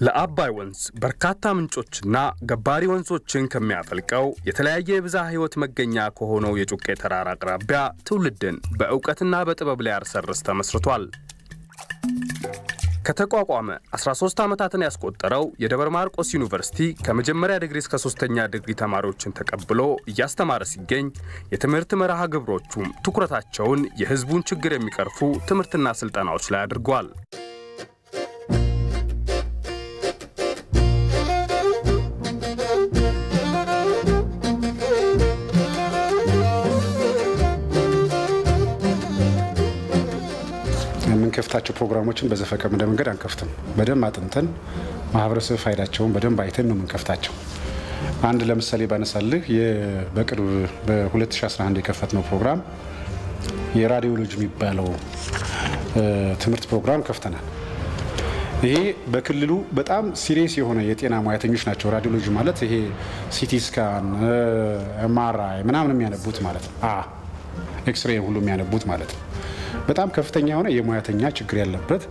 ለአባይ ወንዝ በርካታ ምንጮችና ገባሪ ወንዞችን ከሚያፈልቀው የተለያየ የብዝሃ ሕይወት መገኛ ከሆነው የጩቄ ተራራ አቅራቢያ ትውልድን በእውቀትና በጥበብ ላይ ያርሰርስ ተመስርቷል። ከተቋቋመ 13 ዓመታትን ያስቆጠረው የደብረ ማርቆስ ዩኒቨርሲቲ ከመጀመሪያ ዲግሪ እስከ ሶስተኛ ዲግሪ ተማሪዎችን ተቀብሎ እያስተማረ ሲገኝ የትምህርት መርሃ ግብሮቹም ትኩረታቸውን የሕዝቡን ችግር የሚቀርፉ ትምህርትና ስልጠናዎች ላይ አድርጓል። የምንከፍታቸው ፕሮግራሞችን በዘፈቀደ መንገድ አንከፍትም። በደንብ አጥንተን ማህበረሰብ ፋይዳቸውን በደንብ አይተን ነው የምንከፍታቸው። አንድ ለምሳሌ ባነሳልህ በቅርብ በ2011 የከፈትነው ፕሮግራም የራዲዮሎጂ የሚባለው ትምህርት ፕሮግራም ከፍተናል። ይሄ በክልሉ በጣም ሲሪየስ የሆነ የጤና ሙያተኞች ናቸው። ራዲዮሎጂ ማለት ይሄ ሲቲ ስካን፣ ኤምአርአይ ምናምን የሚያነቡት ማለት ነው። ኤክስሬ ሁሉ የሚያነቡት ማለት ነው። በጣም ከፍተኛ የሆነ የሙያተኛ ችግር ያለበት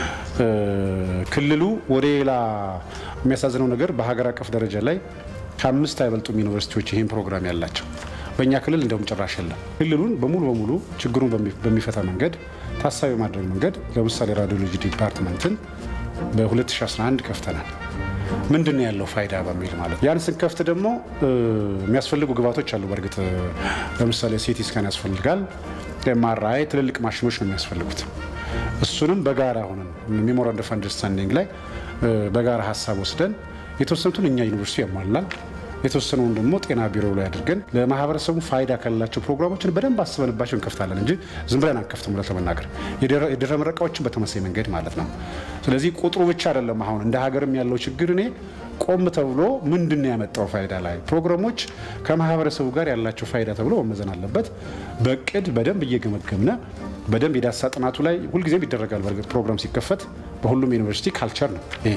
ክልሉ ወደ ሌላ የሚያሳዝነው ነገር በሀገር አቀፍ ደረጃ ላይ ከአምስት አይበልጡም ዩኒቨርሲቲዎች ይህን ፕሮግራም ያላቸው። በእኛ ክልል እንደውም ጭራሽ የለም። ክልሉን በሙሉ በሙሉ ችግሩን በሚፈታ መንገድ ታሳቢ ማድረግ መንገድ ለምሳሌ ራዲዮሎጂ ዲፓርትመንትን በ2011 ከፍተናል። ምንድን ነው ያለው ፋይዳ በሚል ማለት ያን ስንከፍት ደግሞ የሚያስፈልጉ ግብዓቶች አሉ። በእርግጥ ለምሳሌ ሲቲ ስካን ያስፈልጋል። ኤምአርአይ ትልልቅ ማሽኖች ነው የሚያስፈልጉት። እሱንም በጋራ ሆነን ሜሞራንደም ኦፍ አንደርስታንዲንግ ላይ በጋራ ሀሳብ ወስደን የተወሰኑትን እኛ ዩኒቨርሲቲ ያሟላል፣ የተወሰነውን ደግሞ ጤና ቢሮ ላይ አድርገን ለማህበረሰቡ ፋይዳ ካላቸው ፕሮግራሞችን በደንብ አስበንባቸው እንከፍታለን እንጂ ዝም ብለን አንከፍትም። ብለን ለመናገር የድህረ ምረቃዎችን በተመሳይ መንገድ ማለት ነው። ስለዚህ ቁጥሩ ብቻ አይደለም። አሁን እንደ ሀገርም ያለው ችግር እኔ ቆም ተብሎ ምንድን ነው ያመጣው ፋይዳ ላይ ፕሮግራሞች ከማህበረሰቡ ጋር ያላቸው ፋይዳ ተብሎ መመዘን አለበት። በቅድ በደንብ እየገመገምነ በደንብ የዳሳ ጥናቱ ላይ ሁልጊዜም ይደረጋል። በእርግጥ ፕሮግራም ሲከፈት በሁሉም ዩኒቨርሲቲ ካልቸር ነው ይሄ።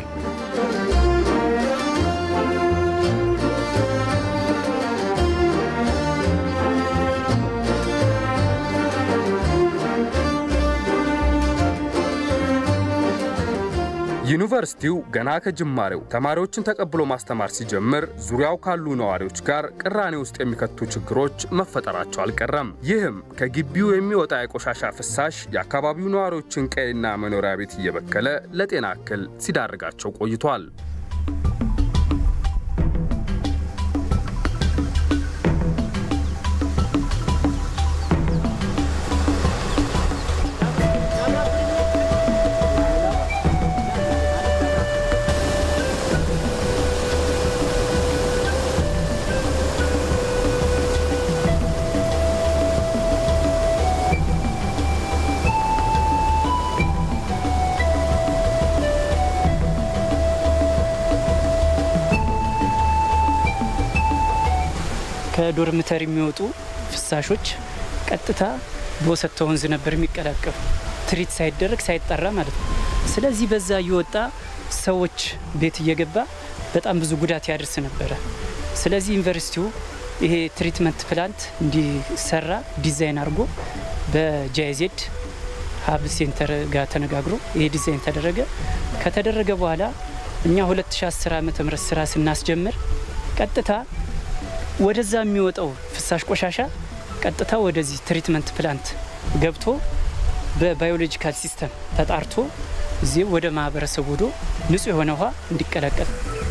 ዩኒቨርሲቲው ገና ከጅማሬው ተማሪዎችን ተቀብሎ ማስተማር ሲጀምር ዙሪያው ካሉ ነዋሪዎች ጋር ቅራኔ ውስጥ የሚከቱ ችግሮች መፈጠራቸው አልቀረም። ይህም ከግቢው የሚወጣ የቆሻሻ ፍሳሽ የአካባቢው ነዋሪዎችን ቀይና መኖሪያ ቤት እየበከለ ለጤና እክል ሲዳርጋቸው ቆይቷል። ከዶርምተር የሚወጡ ፍሳሾች ቀጥታ በወሰተ ወንዝ ነበር የሚቀላቀሉ ትሪት ሳይደረግ ሳይጠራ ማለት ነው። ስለዚህ በዛ እየወጣ ሰዎች ቤት እየገባ በጣም ብዙ ጉዳት ያደርስ ነበረ። ስለዚህ ዩኒቨርሲቲው ይሄ ትሪትመንት ፕላንት እንዲሰራ ዲዛይን አድርጎ በጃይዜድ ሀብ ሴንተር ጋር ተነጋግሮ ይሄ ዲዛይን ተደረገ። ከተደረገ በኋላ እኛ 2010 ዓ ም ስራ ስናስጀምር ቀጥታ ወደዛ የሚወጣው ፍሳሽ ቆሻሻ ቀጥታ ወደዚህ ትሪትመንት ፕላንት ገብቶ በባዮሎጂካል ሲስተም ተጣርቶ እዚህ ወደ ማህበረሰቡ ወዶ ንጹህ የሆነ ውሃ እንዲቀላቀል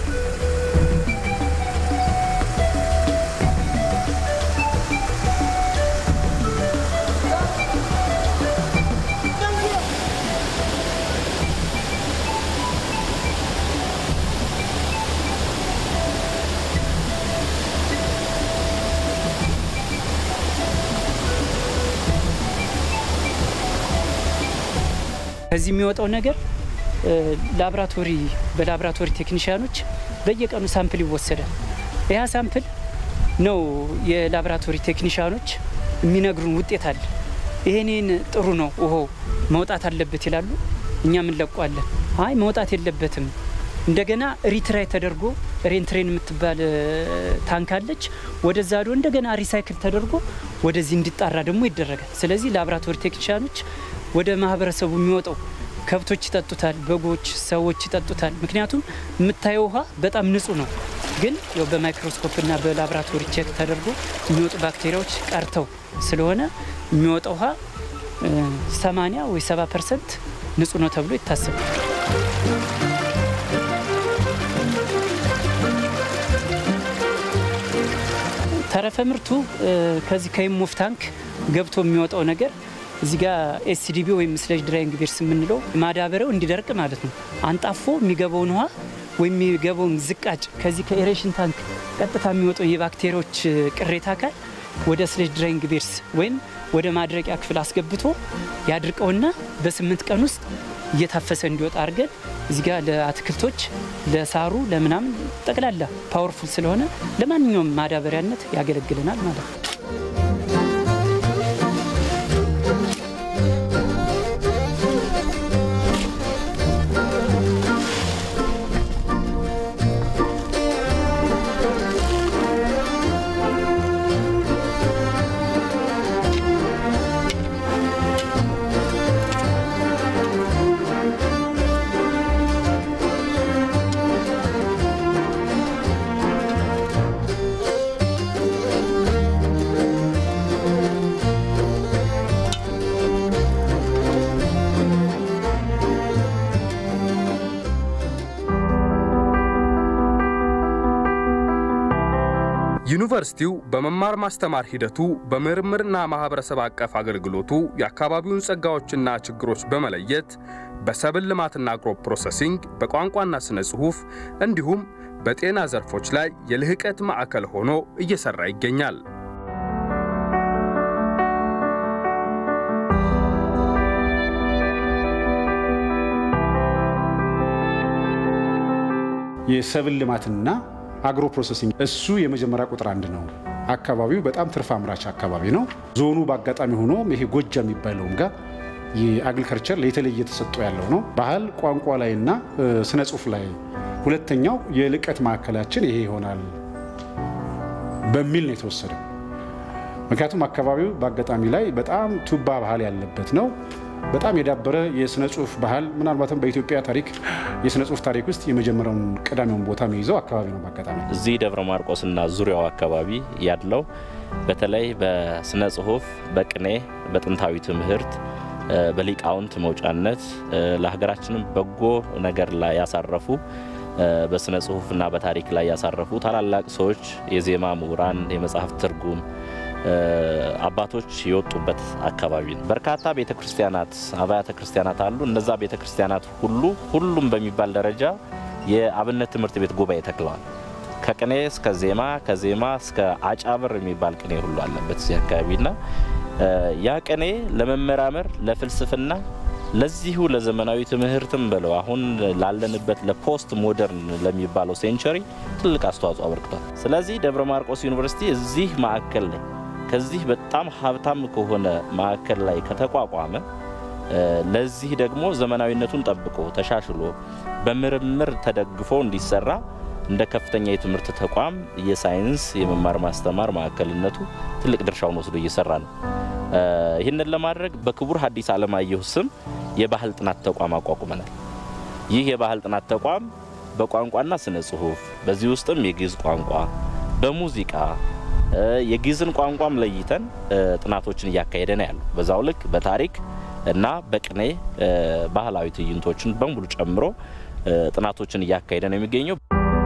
ከዚህ የሚወጣው ነገር ላብራቶሪ በላብራቶሪ ቴክኒሽያኖች በየቀኑ ሳምፕል ይወሰዳል። ያ ሳምፕል ነው የላብራቶሪ ቴክኒሽያኖች የሚነግሩን ውጤት አለ። ይሄንን ጥሩ ነው ውሃው መውጣት አለበት ይላሉ። እኛም እንለቋለን። አይ መውጣት የለበትም እንደገና ሪትራይ ተደርጎ ሬንትሬን የምትባል ታንክ አለች። ወደዛ ዶ እንደገና ሪሳይክል ተደርጎ ወደዚህ እንዲጣራ ደግሞ ይደረጋል። ስለዚህ ላብራቶሪ ቴክኒሽያኖች ወደ ማህበረሰቡ የሚወጣው ከብቶች ይጠጡታል፣ በጎች፣ ሰዎች ይጠጡታል። ምክንያቱም የምታየው ውሃ በጣም ንጹህ ነው። ግን ያው በማይክሮስኮፕና በላቦራቶሪ ቼክ ተደርጎ የሚወጡ ባክቴሪያዎች ቀርተው ስለሆነ የሚወጣው ውሃ 80 ወይ 70 ፐርሰንት ንጹህ ነው ተብሎ ይታሰባል። ተረፈ ምርቱ ከዚህ ከኢሞፍ ታንክ ገብቶ የሚወጣው ነገር እዚህ ጋር ኤስዲቢ ወይም ስሌጅ ድራይንግ ቤርስ የምንለው ማዳበሪያው እንዲደርቅ ማለት ነው። አንጣፎ የሚገባውን ውሃ ወይም የሚገባውን ዝቃጭ ከዚህ ከኤሬሽን ታንክ ቀጥታ የሚወጣው የባክቴሪያዎች ቅሬታ አካል ወደ ስሌጅ ድራይንግ ቤርስ ወይም ወደ ማድረቂያ ክፍል አስገብቶ ያድርቀውና በስምንት ቀን ውስጥ እየታፈሰ እንዲወጣ አድርገን እዚህ ጋር ለአትክልቶች፣ ለሳሩ፣ ለምናምን ጠቅላላ ፓወርፉል ስለሆነ ለማንኛውም ማዳበሪያነት ያገለግለናል ማለት ነው። ዩኒቨርሲቲው በመማር ማስተማር ሂደቱ በምርምርና ማህበረሰብ አቀፍ አገልግሎቱ የአካባቢውን ጸጋዎችና ችግሮች በመለየት በሰብል ልማትና አግሮ ፕሮሰሲንግ፣ በቋንቋና ስነ ጽሑፍ እንዲሁም በጤና ዘርፎች ላይ የልህቀት ማዕከል ሆኖ እየሰራ ይገኛል። የሰብል ልማትና አግሮ ፕሮሰሲንግ እሱ የመጀመሪያ ቁጥር አንድ ነው። አካባቢው በጣም ትርፍ አምራች አካባቢ ነው። ዞኑ በአጋጣሚ ሆኖ ይሄ ጎጃ የሚባለውም ጋር የአግሪከልቸር የተለየ ተሰጥኦ ያለው ነው። ባህል ቋንቋ ላይና ስነ ጽሁፍ ላይ ሁለተኛው የልቀት ማዕከላችን ይሄ ይሆናል በሚል ነው የተወሰደው። ምክንያቱም አካባቢው በአጋጣሚ ላይ በጣም ቱባ ባህል ያለበት ነው። በጣም የዳበረ የስነ ጽሁፍ ባህል ምናልባትም በኢትዮጵያ ታሪክ የስነ ጽሁፍ ታሪክ ውስጥ የመጀመሪያውን ቀዳሚውን ቦታ የሚይዘው አካባቢ ነው። በአጋጣሚ እዚህ ደብረ ማርቆስና ዙሪያው አካባቢ ያለው በተለይ በስነ ጽሁፍ፣ በቅኔ፣ በጥንታዊ ትምህርት፣ በሊቃውንት መውጫነት ለሀገራችንም በጎ ነገር ላይ ያሳረፉ በስነ ጽሁፍና በታሪክ ላይ ያሳረፉ ታላላቅ ሰዎች፣ የዜማ ምሁራን፣ የመጽሐፍ ትርጉም አባቶች የወጡበት አካባቢ ነው። በርካታ ቤተ ክርስቲያናት አብያተ ክርስቲያናት አሉ። እነዛ ቤተ ክርስቲያናት ሁሉ ሁሉም በሚባል ደረጃ የአብነት ትምህርት ቤት ጉባኤ ተክለዋል። ከቅኔ እስከ ዜማ፣ ከዜማ እስከ አጫብር የሚባል ቅኔ ሁሉ አለበት እዚህ አካባቢና ያ ቅኔ ለመመራመር ለፍልስፍና ለዚሁ ለዘመናዊ ትምህርትም ብለው አሁን ላለንበት ለፖስት ሞደርን ለሚባለው ሴንቸሪ ትልቅ አስተዋጽኦ አበርክቷል። ስለዚህ ደብረ ማርቆስ ዩኒቨርሲቲ እዚህ ማዕከል ላይ ከዚህ በጣም ሀብታም ከሆነ ማዕከል ላይ ከተቋቋመ ለዚህ ደግሞ ዘመናዊነቱን ጠብቆ ተሻሽሎ በምርምር ተደግፎ እንዲሰራ እንደ ከፍተኛ የትምህርት ተቋም የሳይንስ የመማር ማስተማር ማዕከልነቱ ትልቅ ድርሻውን ወስዶ እየሰራ ነው። ይህንን ለማድረግ በክቡር ሐዲስ ዓለማየሁ ስም የባህል ጥናት ተቋም አቋቁመናል። ይህ የባህል ጥናት ተቋም በቋንቋና ስነ ጽሁፍ በዚህ ውስጥም የግዕዝ ቋንቋ፣ በሙዚቃ የግዕዝን ቋንቋም ለይተን ጥናቶችን እያካሄደ ነው ያለው። በዛው ልክ በታሪክ እና በቅኔ ባህላዊ ትዕይንቶችን በሙሉ ጨምሮ ጥናቶችን እያካሄደ ነው የሚገኘው።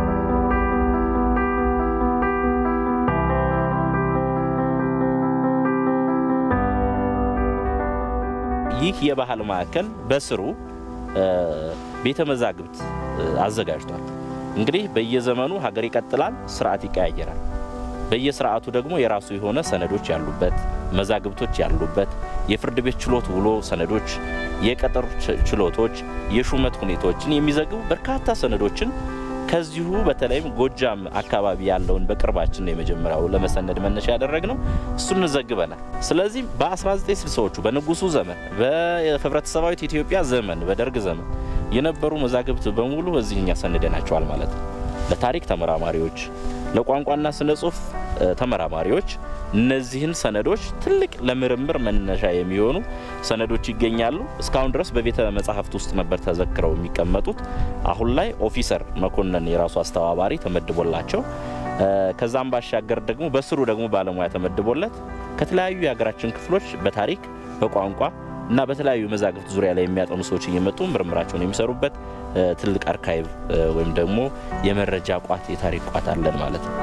ይህ የባህል ማዕከል በስሩ ቤተ መዛግብት አዘጋጅቷል። እንግዲህ በየዘመኑ ሀገር ይቀጥላል፣ ስርዓት ይቀያየራል። በየስርዓቱ ደግሞ የራሱ የሆነ ሰነዶች ያሉበት መዛግብቶች ያሉበት የፍርድ ቤት ችሎት ውሎ ሰነዶች፣ የቀጠሮ ችሎቶች፣ የሹመት ሁኔታዎችን የሚዘግቡ በርካታ ሰነዶችን ከዚሁ በተለይም ጎጃም አካባቢ ያለውን በቅርባችን ነው የመጀመሪያው ለመሰነድ መነሻ ያደረግነው እሱን ዘግበናል። ስለዚህ በ1960ዎቹ በንጉሱ ዘመን በህብረተሰባዊት ኢትዮጵያ ዘመን በደርግ ዘመን የነበሩ መዛግብት በሙሉ እዚህ እኛ ሰንደናቸዋል ማለት ነው። ለታሪክ ተመራማሪዎች፣ ለቋንቋና ስነ ጽሁፍ ተመራማሪዎች እነዚህን ሰነዶች ትልቅ ለምርምር መነሻ የሚሆኑ ሰነዶች ይገኛሉ። እስካሁን ድረስ በቤተ መጻሕፍት ውስጥ ነበር ተዘክረው የሚቀመጡት። አሁን ላይ ኦፊሰር መኮንን የራሱ አስተባባሪ ተመድቦላቸው ከዛም ባሻገር ደግሞ በስሩ ደግሞ ባለሙያ ተመድቦለት ከተለያዩ የሀገራችን ክፍሎች በታሪክ በቋንቋ እና በተለያዩ መዛግብት ዙሪያ ላይ የሚያጠኑ ሰዎች እየመጡ ምርምራቸውን የሚሰሩበት ትልቅ አርካይቭ ወይም ደግሞ የመረጃ ቋት የታሪክ ቋት አለን ማለት ነው።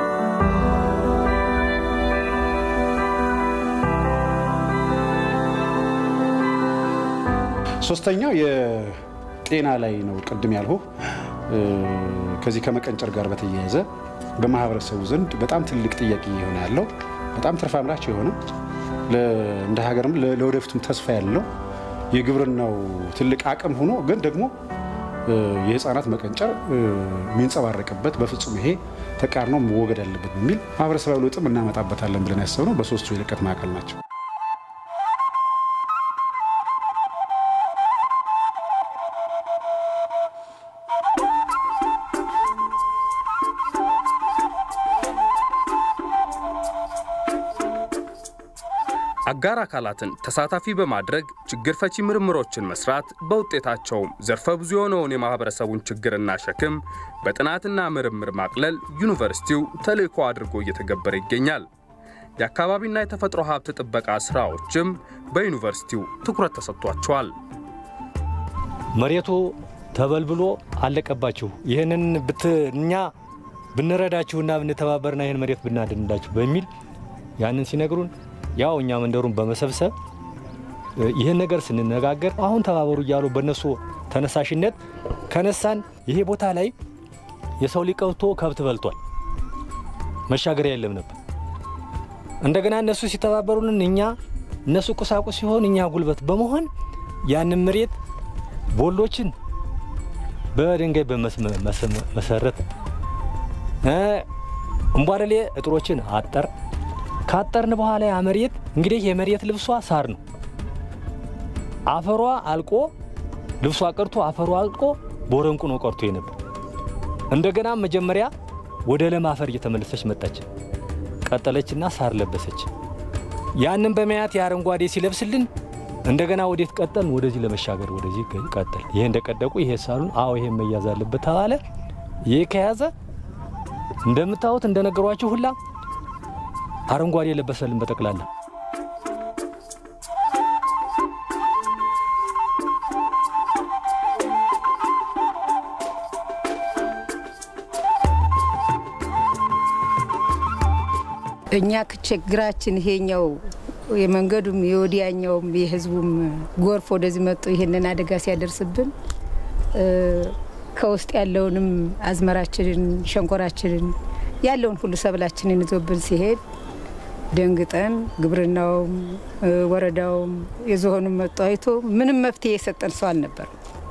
ሶስተኛው የጤና ላይ ነው። ቅድም ያልሁ ከዚህ ከመቀንጨር ጋር በተያያዘ በማህበረሰቡ ዘንድ በጣም ትልቅ ጥያቄ እየሆነ ያለው በጣም ትርፍ አምራች የሆነ እንደ ሀገርም ለወደፊቱም ተስፋ ያለው የግብርናው ትልቅ አቅም ሆኖ ግን ደግሞ የህፃናት መቀንጨር የሚንጸባረቅበት በፍጹም ይሄ ተቃርኖ መወገድ አለበት በሚል ማህበረሰባዊ ለውጥም እናመጣበታለን ብለን ያሰብነው በሶስቱ የልቀት ማዕከል ናቸው። አጋር አካላትን ተሳታፊ በማድረግ ችግር ፈቺ ምርምሮችን መስራት በውጤታቸውም ዘርፈ ብዙ የሆነውን የማህበረሰቡን ችግርና ሸክም በጥናትና ምርምር ማቅለል ዩኒቨርሲቲው ተልዕኮ አድርጎ እየተገበረ ይገኛል። የአካባቢና የተፈጥሮ ሀብት ጥበቃ ስራዎችም በዩኒቨርሲቲው ትኩረት ተሰጥቷቸዋል። መሬቱ ተበልብሎ አለቀባችሁ፣ ይህንን እኛ ብንረዳችሁና ብንተባበርና ይህን መሬት ብናድንላችሁ በሚል ያንን ሲነግሩን ያው እኛ መንደሩን በመሰብሰብ ይህን ነገር ስንነጋገር አሁን ተባበሩ እያሉ በእነሱ ተነሳሽነት ከነሳን ይሄ ቦታ ላይ የሰው ሊቀብቶ ከብት በልቷል። መሻገሪያ የለም ነበር። እንደገና እነሱ ሲተባበሩልን እኛ እነሱ ቁሳቁስ ሲሆን እኛ ጉልበት በመሆን ያንን መሬት ቦሎችን በድንጋይ በመሰረት እምቧደሌ እጥሮችን አጠር ካጠርን በኋላ ያ መሬት እንግዲህ የመሬት ልብሷ ሳር ነው። አፈሯ አልቆ ልብሷ ቀርቶ አፈሯ አልቆ ቦረንቁ ነው ቀርቶ የነበር። እንደገና መጀመሪያ ወደ ለም አፈር እየተመለሰች መጣች። ቀጠለችና ሳር ለበሰች። ያንን በመያት የአረንጓዴ ሲለብስልን እንደገና ወዴት ቀጠልን? ወደዚህ ለመሻገር ወደዚህ ቀጠል። ይሄ እንደቀደቁ ይሄ ሳሉን አዎ ይሄ መያዝ አለበት ተባለ። ይሄ ከያዘ እንደምታዩት እንደነገሯችሁ ሁላ አረንጓዴ የለበሰልን በጠቅላላ እኛ ችግራችን ይሄኛው የመንገዱም የወዲያኛውም የህዝቡም ጎርፍ ወደዚህ መጡ ይሄንን አደጋ ሲያደርስብን ከውስጥ ያለውንም አዝመራችንን ሸንኮራችንን ያለውን ሁሉ ሰብላችንን ይዞብን ሲሄድ ደንግጠን ግብርናውም ወረዳውም የዞኑም መጡ አይቶ ምንም መፍትሄ የሰጠን ሰው አልነበር።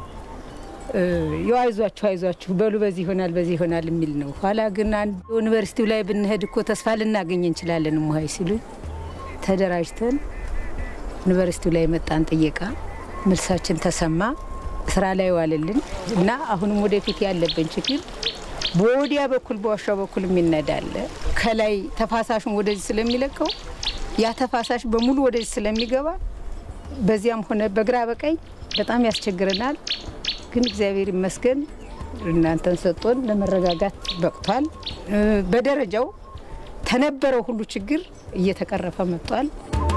ያው አይዟችሁ አይዟችሁ በሉ በዚህ ይሆናል በዚህ ይሆናል የሚል ነው። ኋላ ግን አንድ ዩኒቨርሲቲው ላይ ብንሄድ እኮ ተስፋ ልናገኝ እንችላለን ሙሀይ ሲሉ ተደራጅተን ዩኒቨርሲቲው ላይ መጣን ጥየቃ፣ መልሳችን ተሰማ፣ ስራ ላይ ዋልልን እና አሁንም ወደፊት ያለብን ችግር በወዲያ በኩል በዋሻው በኩል የሚነዳለ ከላይ ተፋሳሹን ወደዚህ ስለሚለቀው ያ ተፋሳሽ በሙሉ ወደዚህ ስለሚገባ በዚያም ሆነ በግራ በቀኝ በጣም ያስቸግረናል። ግን እግዚአብሔር ይመስገን እናንተን ሰጥቶን ለመረጋጋት በቅቷል። በደረጃው ተነበረው ሁሉ ችግር እየተቀረፈ መጥቷል።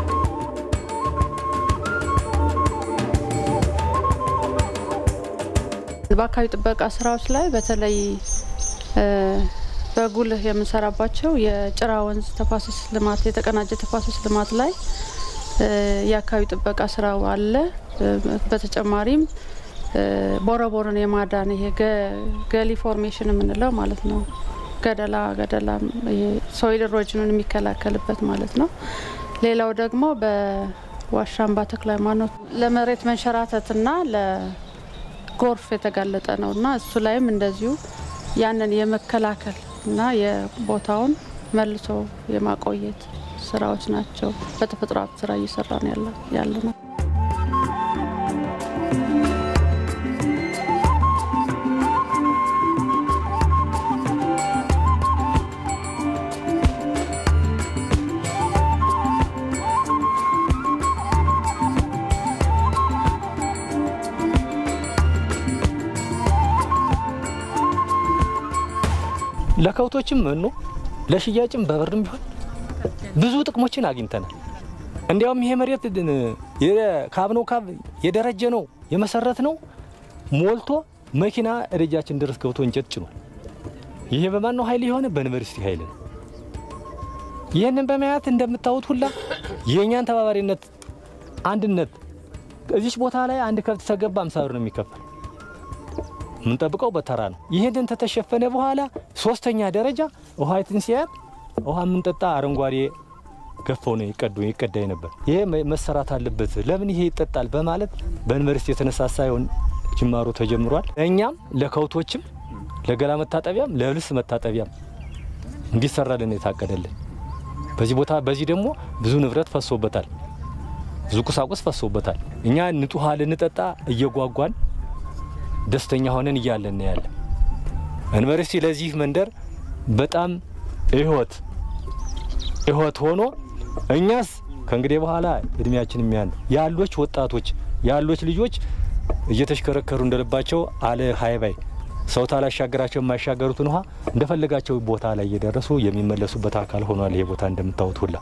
በአካባቢ ጥበቃ ስራዎች ላይ በተለይ በጉልህ የምንሰራባቸው የጭራ ወንዝ ተፋሰስ ልማት የተቀናጀ ተፋሰስ ልማት ላይ የአካባቢ ጥበቃ ስራው አለ። በተጨማሪም ቦረቦርን የማዳን ይሄ ገሊ ፎርሜሽን የምንለው ማለት ነው። ገደላ ገደላ ሶይል ኢሮጅኑን የሚከላከልበት ማለት ነው። ሌላው ደግሞ በዋሻምባ ተክለ ሃይማኖት ለመሬት መንሸራተትና ለጎርፍ የተጋለጠ ነው እና እሱ ላይም እንደዚሁ ያንን የመከላከል እና የቦታውን መልሶ የማቆየት ስራዎች ናቸው። በተፈጥሮ ሀብት ስራ እየሰራ ነው ያለ ነው። ለከብቶችም መኖ ለሽያጭም በብርም ቢሆን ብዙ ጥቅሞችን አግኝተናል። እንዲያውም ይሄ መሬት ካብ ነው ካብ የደረጀ ነው የመሰረት ነው ሞልቶ መኪና እደጃችን ድረስ ገብቶ እንጨት ጭኗል። ይሄ በማን ነው ኃይል የሆነ በዩኒቨርሲቲ ኃይል ነው። ይህንን በማየት እንደምታዩት ሁላ የእኛን ተባባሪነት አንድነት እዚች ቦታ ላይ አንድ ከብት ተገባ አምሳ ብር ነው የሚከፈል። የምንጠብቀው በተራ ነው። ይህንን ተተሸፈነ በኋላ ሶስተኛ ደረጃ ውሃይትን ሲያት ውሃ የምንጠጣ አረንጓዴ ገፈው ነው ይቀዱ ይቀዳ ነበር። ይሄ መሰራት አለበት። ለምን ይሄ ይጠጣል በማለት በዩኒቨርሲቲ የተነሳሳ ይሆን ጅማሮ ተጀምሯል። ለእኛም ለከብቶችም ለገላ መታጠቢያም ለልብስ መታጠቢያም እንዲሰራልን የታቀደልን በዚህ ቦታ በዚህ ደግሞ ብዙ ንብረት ፈሶበታል፣ ብዙ ቁሳቁስ ፈሶበታል። እኛ ንጹህ ውሃ ልንጠጣ እየጓጓን ደስተኛ ሆነን እያለን ያለ ዩኒቨርሲቲ ለዚህ መንደር በጣም ህይወት ህይወት ሆኖ እኛስ ከእንግዲህ በኋላ እድሜያችን የሚያን ያሎች ወጣቶች ያሎች ልጆች እየተሽከረከሩ እንደልባቸው አለ ሀይባይ ሰው ታላሻገራቸው የማይሻገሩትን ውሃ እንደፈለጋቸው ቦታ ላይ እየደረሱ የሚመለሱበት አካል ሆኗል። ይሄ ቦታ እንደምታዩት ሁላ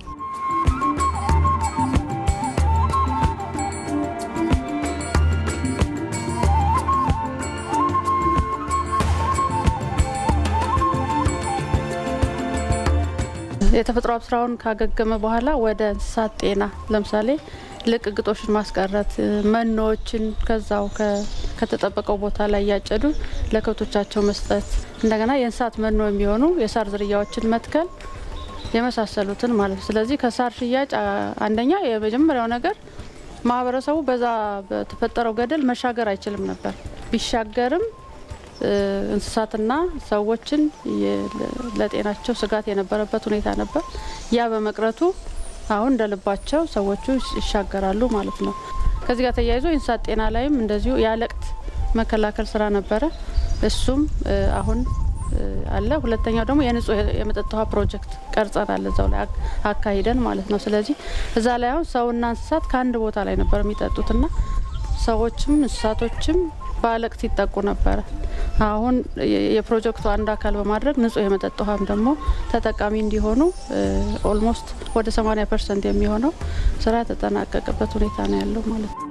የተፈጥሮ ሀብት ስራውን ካገገመ በኋላ ወደ እንስሳት ጤና ለምሳሌ ልቅግጦችን ማስቀረት፣ መኖዎችን ከዛው ከተጠበቀው ቦታ ላይ እያጨዱ ለከብቶቻቸው መስጠት፣ እንደገና የእንስሳት መኖ የሚሆኑ የሳር ዝርያዎችን መትከል የመሳሰሉትን ማለት ነው። ስለዚህ ከሳር ሽያጭ አንደኛ የመጀመሪያው ነገር ማህበረሰቡ በዛ በተፈጠረው ገደል መሻገር አይችልም ነበር። ቢሻገርም እንስሳትና ሰዎችን ለጤናቸው ስጋት የነበረበት ሁኔታ ነበር። ያ በመቅረቱ አሁን እንደ ልባቸው ሰዎቹ ይሻገራሉ ማለት ነው። ከዚህ ጋር ተያይዞ የእንስሳት ጤና ላይም እንደዚሁ የአለቅት መከላከል ስራ ነበረ። እሱም አሁን አለ። ሁለተኛው ደግሞ የንጹህ የመጠጥ ውሃ ፕሮጀክት ቀርጸናል እዛው ላይ አካሂደን ማለት ነው። ስለዚህ እዛ ላይ አሁን ሰውና እንስሳት ከአንድ ቦታ ላይ ነበር የሚጠጡትና ሰዎችም እንስሳቶችም በአለቅት ይጠቁ ነበረ። አሁን የፕሮጀክቱ አንድ አካል በማድረግ ንጹህ የመጠጥ ውሃም ደግሞ ተጠቃሚ እንዲሆኑ ኦልሞስት ወደ 80 ፐርሰንት የሚሆነው ስራ የተጠናቀቀበት ሁኔታ ነው ያለው ማለት ነው።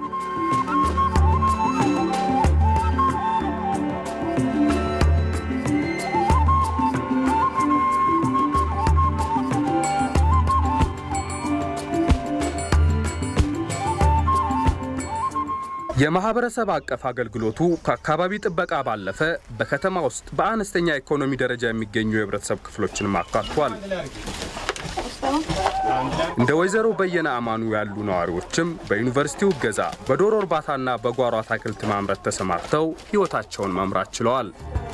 የማህበረሰብ አቀፍ አገልግሎቱ ከአካባቢ ጥበቃ ባለፈ በከተማ ውስጥ በአነስተኛ ኢኮኖሚ ደረጃ የሚገኙ የህብረተሰብ ክፍሎችንም አካቷል። እንደ ወይዘሮ በየነ አማኑ ያሉ ነዋሪዎችም በዩኒቨርሲቲው እገዛ በዶሮ እርባታና በጓሮ አትክልት ማምረት ተሰማርተው ህይወታቸውን መምራት ችለዋል።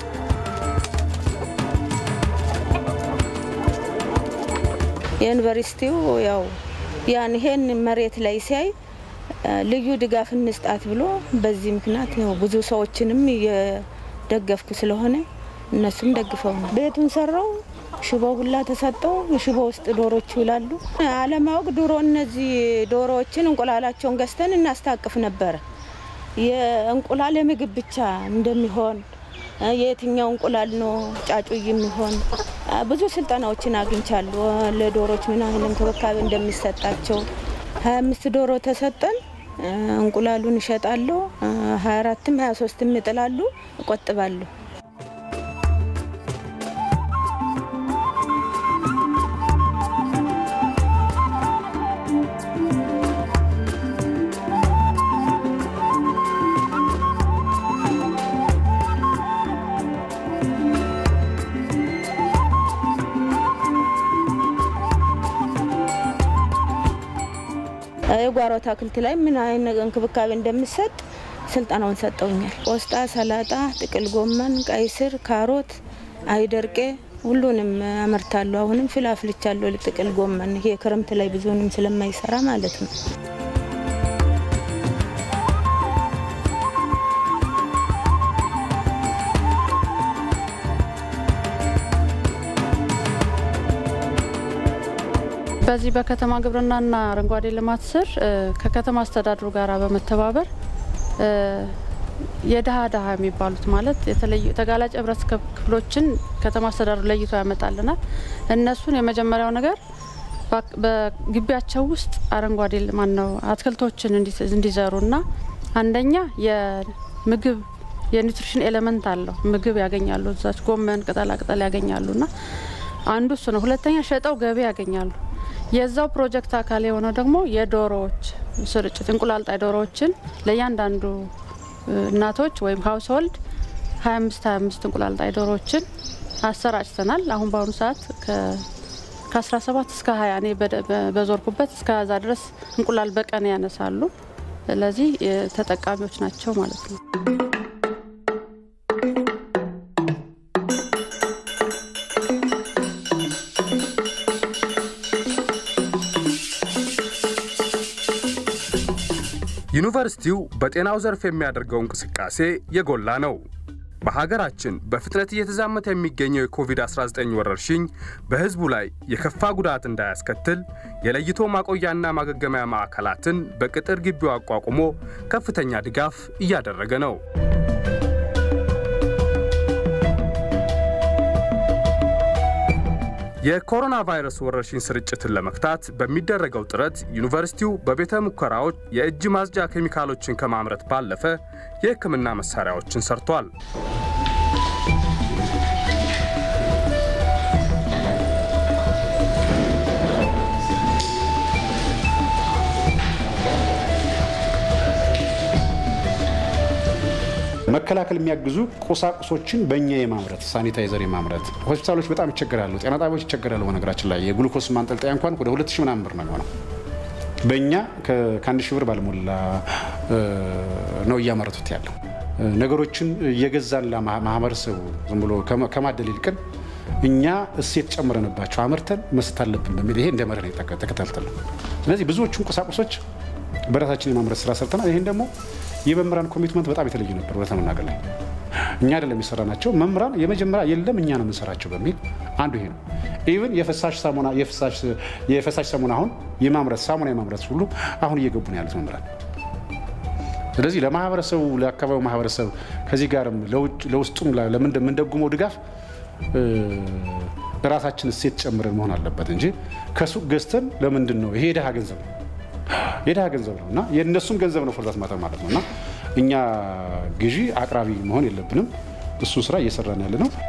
የዩኒቨርሲቲው ያው ያን ይሄን መሬት ላይ ሲያይ ልዩ ድጋፍ እንስጣት ብሎ በዚህ ምክንያት ያው ብዙ ሰዎችንም እየደገፍኩ ስለሆነ እነሱም ደግፈው ነው ቤቱን ሰራው። ሽቦ ሁላ ተሰጠው። ሽቦ ውስጥ ዶሮች ይውላሉ። አለማወቅ ድሮ እነዚህ ዶሮዎችን እንቁላላቸውን ገዝተን እናስታቅፍ ነበረ። የእንቁላል የምግብ ብቻ እንደሚሆን የየትኛው እንቁላል ነው ጫጩ የሚሆን ብዙ ስልጠናዎችን አግኝቻለሁ። ለዶሮች ምን ያህል እንክብካቤ እንደሚሰጣቸው ሀያ አምስት ዶሮ ተሰጠን። እንቁላሉን እሸጣለሁ። ሀያ አራትም ሀያ ሶስትም ይጥላሉ፣ እቆጥባለሁ። የጓሮ አትክልት ላይ ምን አይነት እንክብካቤ እንደሚሰጥ ስልጠናውን ሰጠውኛል። ቆስጣ፣ ሰላጣ፣ ጥቅል ጎመን፣ ቀይ ስር፣ ካሮት፣ አይደርቄ ሁሉንም አመርታለሁ። አሁንም ፍላፍልቻለሁ። ጥቅል ጎመን ይሄ ክረምት ላይ ብዙንም ስለማይሰራ ማለት ነው። በዚህ በከተማ ግብርናና አረንጓዴ ልማት ስር ከከተማ አስተዳድሩ ጋር በመተባበር የድሀ ድሀ የሚባሉት ማለት የተለዩ ተጋላጭ ህብረተሰብ ክፍሎችን ከተማ አስተዳደሩ ለይቶ ያመጣልናል። እነሱን የመጀመሪያው ነገር በግቢያቸው ውስጥ አረንጓዴ ማን ነው አትክልቶችን እንዲዘሩና አንደኛ የምግብ የኒውትሪሽን ኤሌመንት አለው ምግብ ያገኛሉ። እዛች ጎመን ቅጠላ ቅጠል ያገኛሉና አንዱ እሱ ነው። ሁለተኛ ሸጠው ገቢ ያገኛሉ። የዛው ፕሮጀክት አካል የሆነው ደግሞ የዶሮዎች ስርጭት እንቁላል ጣይ ዶሮዎችን ለእያንዳንዱ እናቶች ወይም ሀውስሆልድ 25 25 እንቁላል ጣይ ዶሮዎችን አሰራጭተናል። አሁን በአሁኑ ሰዓት ከ17 እስከ 20 እኔ በዞርኩበት እስከ ዛ ድረስ እንቁላል በቀን ያነሳሉ። ስለዚህ ተጠቃሚዎች ናቸው ማለት ነው። ዩኒቨርሲቲው በጤናው ዘርፍ የሚያደርገው እንቅስቃሴ የጎላ ነው። በሀገራችን በፍጥነት እየተዛመተ የሚገኘው የኮቪድ-19 ወረርሽኝ በሕዝቡ ላይ የከፋ ጉዳት እንዳያስከትል የለይቶ ማቆያና ማገገሚያ ማዕከላትን በቅጥር ግቢው አቋቁሞ ከፍተኛ ድጋፍ እያደረገ ነው። የኮሮና ቫይረስ ወረርሽኝ ስርጭትን ለመግታት በሚደረገው ጥረት ዩኒቨርሲቲው በቤተ ሙከራዎች የእጅ ማጽጃ ኬሚካሎችን ከማምረት ባለፈ የሕክምና መሳሪያዎችን ሰርቷል። መከላከል የሚያግዙ ቁሳቁሶችን በእኛ የማምረት ሳኒታይዘር የማምረት ሆስፒታሎች በጣም ይቸገራሉ። ጤና ጣቢያዎች ይቸገራሉ። በነገራችን ላይ የግሉኮስ ማንጠልጠያ እንኳን ወደ ሁለት ሺህ ምናምን ብር ነው የሚሆነው። በእኛ ከአንድ ሺህ ብር ባልሞላ ነው እያመረቱት ያለው። ነገሮችን እየገዛን ለማህበረሰቡ ዝም ብሎ ከማደል ይልቅን እኛ እሴት ጨምረንባቸው አምርተን መስጠት አለብን በሚል ይሄ እንደ መርህ ነው ተከታተል ነው። ስለዚህ ብዙዎቹን ቁሳቁሶች በራሳችን የማምረት ስራ ሰርተናል። ይህን ደግሞ የመምህራን ኮሚትመንት በጣም የተለየ ነበር። እውነት ለመናገር ላይ እኛ አይደለም የሰራ ናቸው መምህራን የመጀመሪያ የለም እኛ ነው የምንሰራቸው በሚል አንዱ ይሄ ነው። ኢቭን የፈሳሽ ሳሙና የፈሳሽ ሳሙና አሁን የማምረት ሳሙና የማምረት ሁሉ አሁን እየገቡ ነው ያሉት መምህራን። ስለዚህ ለማህበረሰቡ ለአካባቢው ማህበረሰብ ከዚህ ጋርም ለውስጡም ለምንደጉመው ድጋፍ ራሳችን እሴት ጨምረን መሆን አለበት እንጂ ከሱቅ ገዝተን ለምንድን ነው ይሄ የድሃ ገንዘብ ነው የድሃ ገንዘብ ነው እና የእነሱም ገንዘብ ነው ፍርዳት ማጠር ማለት ነው እና እኛ ግዢ አቅራቢ መሆን የለብንም። እሱን ስራ እየሰራን ያለ ነው።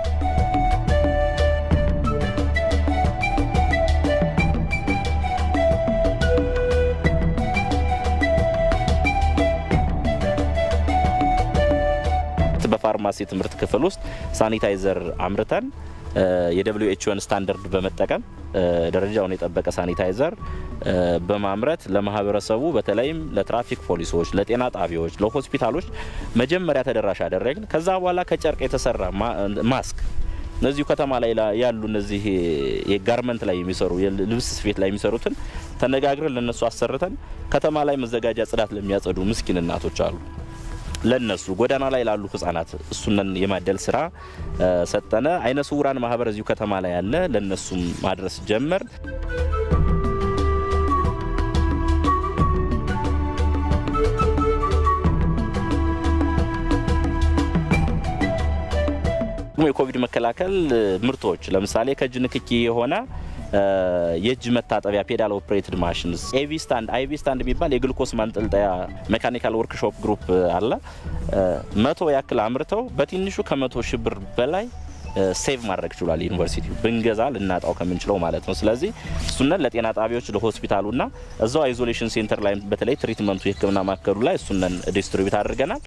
በፋርማሲ ትምህርት ክፍል ውስጥ ሳኒታይዘር አምርተን የደብሊው ኤችኦን ስታንዳርድ በመጠቀም ደረጃውን የጠበቀ ሳኒታይዘር በማምረት ለማህበረሰቡ በተለይም ለትራፊክ ፖሊሶች፣ ለጤና ጣቢያዎች፣ ለሆስፒታሎች መጀመሪያ ተደራሽ አደረግን። ከዛ በኋላ ከጨርቅ የተሰራ ማስክ እነዚሁ ከተማ ላይ ያሉ እነዚህ የጋርመንት ላይ የሚሰሩ የልብስ ስፌት ላይ የሚሰሩትን ተነጋግረን ለነሱ አሰርተን ከተማ ላይ መዘጋጃ ጽዳት ለሚያጸዱ ምስኪን እናቶች አሉ ለነሱ ጎዳና ላይ ላሉ ህጻናት እሱነን የማደል ስራ ሰጠነ። አይነ ስውራን ማህበር እዚሁ ከተማ ላይ ያለ ለነሱም ማድረስ ጀመር። የኮቪድ መከላከል ምርቶች ለምሳሌ ከእጅ ንክኪ የሆነ የእጅ መታጠቢያ ፔዳል ኦፕሬትድ ማሽንስ ኤቪ ስታንድ አይቪ ስታንድ የሚባል የግሉኮስ ማንጠልጠያ ሜካኒካል ወርክሾፕ ግሩፕ አለ። መቶ ያክል አምርተው በትንሹ ከመቶ ሺህ ብር በላይ ሴቭ ማድረግ ችሏል። ዩኒቨርሲቲው ብንገዛ ልናጣው ከምንችለው ማለት ነው። ስለዚህ እሱነን ለጤና ጣቢያዎች ለሆስፒታሉና እዛው አይዞሌሽን ሴንተር ላይ በተለይ ትሪትመንቱ የህክምና ማዕከሉ ላይ እሱነን ዲስትሪቢዩት አድርገናል።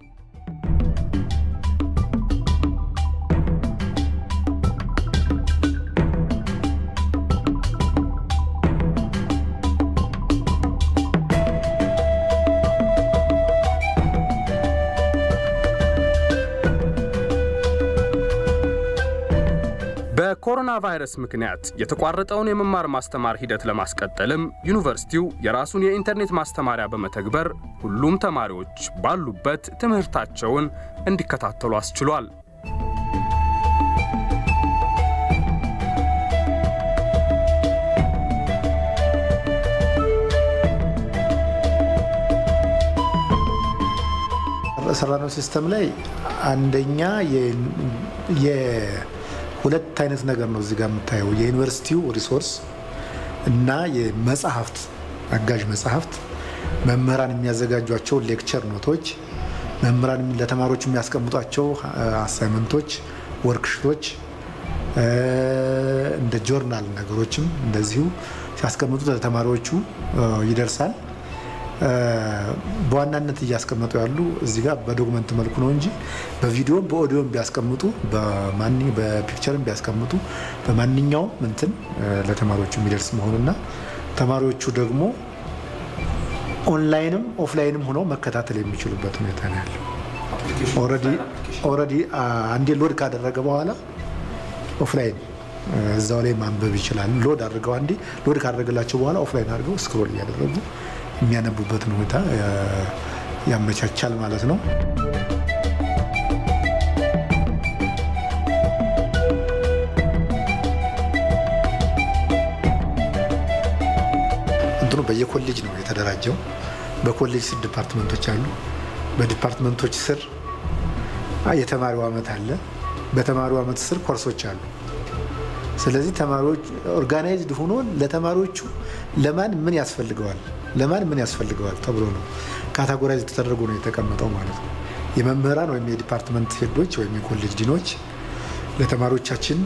በኮሮና ቫይረስ ምክንያት የተቋረጠውን የመማር ማስተማር ሂደት ለማስቀጠልም ዩኒቨርሲቲው የራሱን የኢንተርኔት ማስተማሪያ በመተግበር ሁሉም ተማሪዎች ባሉበት ትምህርታቸውን እንዲከታተሉ አስችሏል። በሰራነው ሲስተም ላይ አንደኛ የሁለት አይነት ነገር ነው እዚህ ጋር የምታየው የዩኒቨርሲቲው ሪሶርስ እና የመጽሐፍት አጋዥ መጽሐፍት መምህራን የሚያዘጋጇቸው ሌክቸር ኖቶች መምህራን ለተማሪዎች የሚያስቀምጧቸው አሳይመንቶች፣ ወርክሽቶች እንደ ጆርናል ነገሮችም እንደዚሁ ሲያስቀምጡ ለተማሪዎቹ ይደርሳል። በዋናነት እያስቀመጡ ያሉ እዚህ ጋር በዶክመንት መልኩ ነው እንጂ በቪዲዮም በኦዲዮም ቢያስቀምጡ በፒክቸርም ቢያስቀምጡ በማንኛውም እንትን ለተማሪዎቹ የሚደርስ መሆኑና ተማሪዎቹ ደግሞ ኦንላይንም ኦፍላይንም ሆነው መከታተል የሚችሉበት ሁኔታ ነው ያለው። ኦልሬዲ አንዴ ሎድ ካደረገ በኋላ ኦፍላይን እዛው ላይ ማንበብ ይችላል። ሎድ አድርገው አንዴ ሎድ ካደረገላቸው በኋላ ኦፍላይን አድርገው ስክሮል እያደረጉ የሚያነቡበትን ሁኔታ ያመቻቻል ማለት ነው። እንትኑ በየኮሌጅ ነው የተደራጀው። በኮሌጅ ስር ዲፓርትመንቶች አሉ። በዲፓርትመንቶች ስር የተማሪው አመት አለ። በተማሪው አመት ስር ኮርሶች አሉ። ስለዚህ ተማሪዎች ኦርጋናይዝድ ሆኖ ለተማሪዎቹ ለማን ምን ያስፈልገዋል ለማን ምን ያስፈልገዋል ተብሎ ነው ካታጎራይዝ ተደርጎ ነው የተቀመጠው ማለት ነው። የመምህራን ወይም የዲፓርትመንት ሄዶች ወይም የኮሌጅ ዲኖች ለተማሪዎቻችን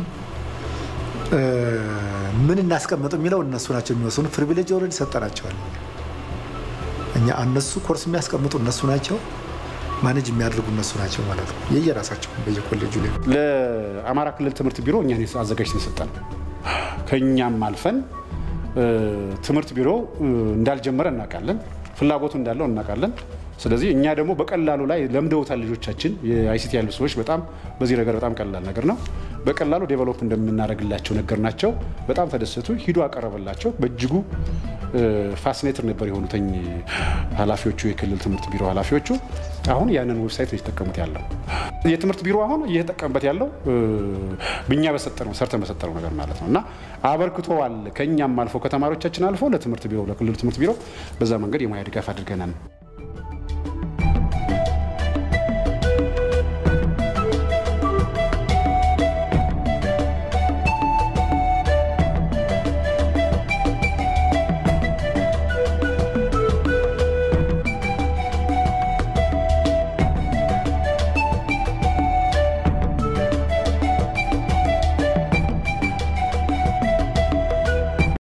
ምን እናስቀምጥ የሚለው እነሱ ናቸው የሚወስኑ። ፕሪቪሌጅ ኦልሬዲ ሰጠናቸዋል። እኛ እነሱ ኮርስ የሚያስቀምጡ እነሱ ናቸው፣ ማኔጅ የሚያደርጉ እነሱ ናቸው ማለት ነው። የየራሳቸው በየኮሌጁ ላይ ለአማራ ክልል ትምህርት ቢሮ እኛን አዘጋጅተን የሰጠን ከእኛም አልፈን ትምህርት ቢሮ እንዳልጀመረ እናውቃለን፣ ፍላጎቱ እንዳለው እናውቃለን። ስለዚህ እኛ ደግሞ በቀላሉ ላይ ለምደውታል ልጆቻችን የአይሲቲ ያሉ ሰዎች በጣም በዚህ ነገር በጣም ቀላል ነገር ነው። በቀላሉ ዴቨሎፕ እንደምናደርግላቸው ነገር ናቸው። በጣም ተደሰቱ። ሂዶ አቀረበላቸው። በእጅጉ ፋሲኔትር ነበር የሆኑትኝ ኃላፊዎቹ የክልል ትምህርት ቢሮ ኃላፊዎቹ አሁን ያንን ዌብሳይት ነው የተጠቀሙት ያለው የትምህርት ቢሮ አሁን እየተጠቀምበት ያለው ብኛ በሰጠነው ሰርተን በሰጠነው ነገር ማለት ነው እና አበርክቶዋል። ከእኛም አልፎ ከተማሪዎቻችን አልፎ ለትምህርት ቢሮ ለክልሉ ትምህርት ቢሮ በዛ መንገድ የሙያ ድጋፍ አድርገናል።